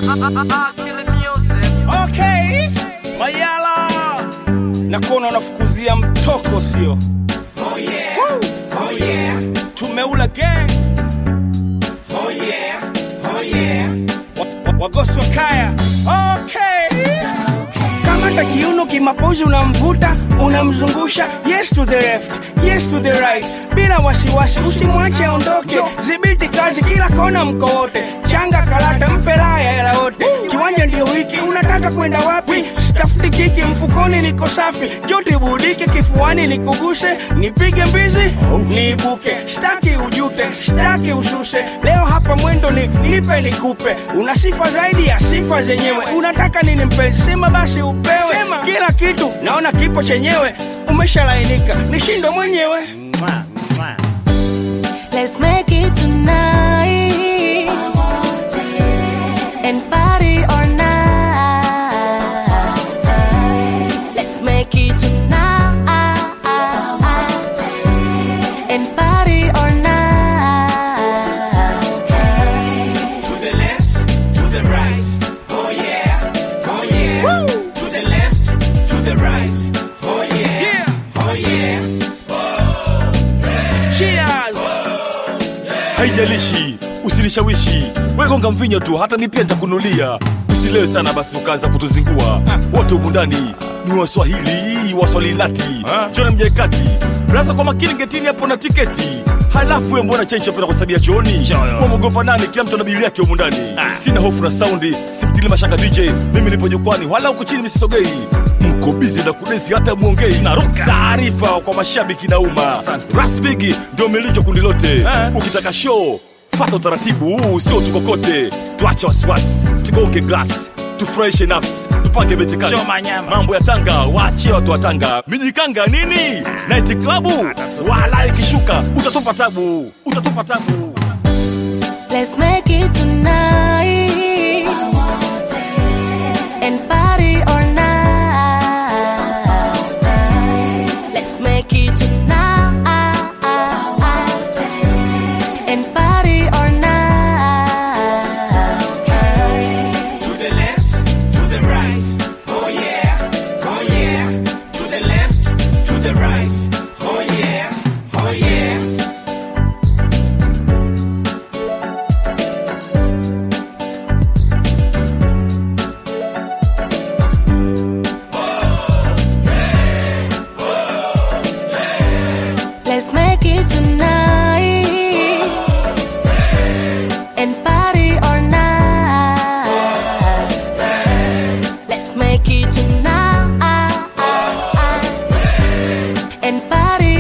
Okay, Mayala, nakuona unafukuzia mtoko sio? Oh yeah, Woo! oh yeah, Tumeula gang oh yeah, oh yeah. wa- wa- wagoso kaya. Okay. Kamata kiuno kimapozi, unamvuta unamzungusha, yes to the left, yes to the right, bila wasiwasi, usimwache aondoke. Zibiti kazi kila kona, mko wote, changa karata, mpe laya hela wote. Kiwanja ndio hiki, unataka kwenda wapi? Stafuti kiki mfukoni, niko safi, joti budike kifuani, nikuguse, nipige mbizi, niibuke, staki ujute, staki ususe. Leo hapa mwendo ni nipe nikupe, una sifa zaidi ya sifa zenyewe. Unataka nini mpenzi? Sema basi upewe kila kitu, naona kipo chenyewe. Umeshalainika, nishindwe mwenyewe. Let's make it tonight and party all night. Let's make it tonight and party all night. To the left, to the right. Oh yeah, oh yeah. To the left, to the right. Oh yeah, Yeah. oh yeah. Cheers. haijalishi usinishawishi wegonga mvinyo tu hata mi pia nitakunulia usilewe sana basi ukaanza kutuzingua wote humu ndani ni waswahili waswalilati jona mjaekati rasa kwa makini getini hapo na tiketi halafu we mbona chenchi apenda kusabia chooni wamwogopa nani kila mtu ana bili yake humu ndani sina hofu na saundi simtili mashaka dj mimi nipo jukwani wala huko chini misisogei mko bizi na kudesi hata mwongei naruka taarifa kwa mashabiki na umma raspigi ndio milicho kundi lote ukitaka show fata utaratibu huu sio tukokote tuache wasiwasi tugonge glas tufurahishe nafsi tupange betikasi mambo ya tanga waachie watu wa tanga mijikanga nini naiti klabu wala ikishuka utatupa tabu utatupa tabu Let's make it tonight and party all night. Let's make it tonight and party all night. To the left, to the right. Oh yeah, oh yeah. To the left, to the right. Oh yeah, oh yeah. Let's make it tonight and party all night. Let's make it tonight and party